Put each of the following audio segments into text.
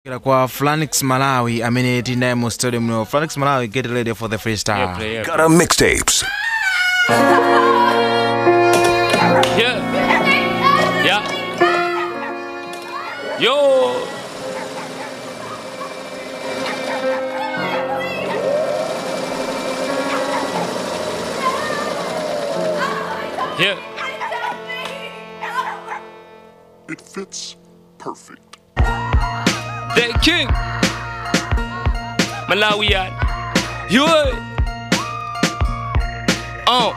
Kira kwa Flanix Malawi amene tinaye mu studio muno Flanix Malawi get ready for the freestyle Play it. Gutter mixtapes. Yeah. Yeah. Yo. Yeah. It fits perfect. The king. Malawian. You heard? Oh.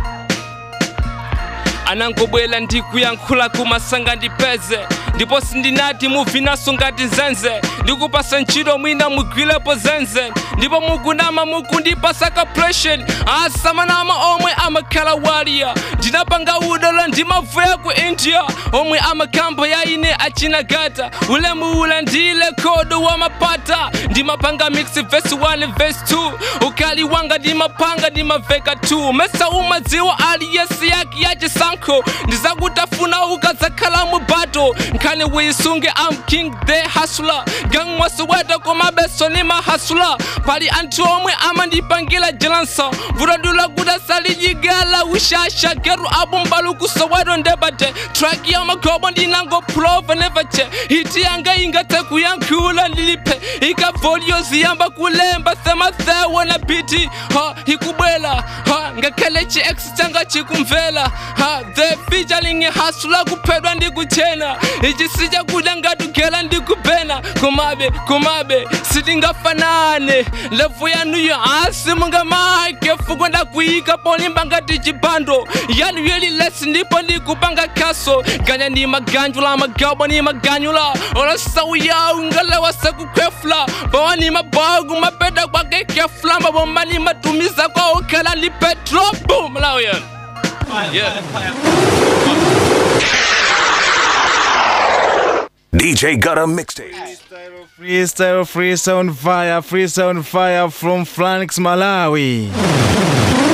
anangobwela ndikuyankhula kumasanga ndipeze ndipo sindinati muvinaso ngati nzenze ndikupasa ntchito mwina mugwilepo zenze ndipo mukunama mukundipasa ka pressure asamanama omwe amakhala waliya ndinapanga udolo ndimavuya ku india omwe amakambo ya ine achinagata ulemu ula ndile kodo wa mapata ndimapanga mix verse 1 verse 2 ukali wanga ndimapanga ndimaveka 2 mesa umadziwa aliyesi yake yachisankho ndizakutafuna ukadzakhala mu bato nkhani wisunge am king the hustler gang mwasiweta komabeso ni mahasula pali anthu omwe amandipangira jelansa vutadula kuti asalijigala ushasha geru abumbalu kusoweto ndebate track ya magobo ndinangophulova nevache hiti yanga ingathe kuyankhula ndilipe ikavolio ziyamba kulemba semathewo na biti ha ikubwela ha ngakhale chi-x changa chikumvela ha the featuring hasula kuphedwa ndikuchena ichi sichakuda ngatugela ndikupena komabe komabe sitingafanane levu yanuyo asi mungamake fuko ndakuyika polimba ngati chipando yanu yeli lesi ndipo ndikupanga kaso ganya ndi maganjula magabo ni maganyula olasawu yawu ngalewa sekukhwefula bawa ni mabagu mapeda kwake kefula mabomba ni matumiza kwa okhala ndi petro boom malawian yeah. DJ Gutter mixtapes. Freestyle freestyle on fire freestyle on fire from Flanix Malawi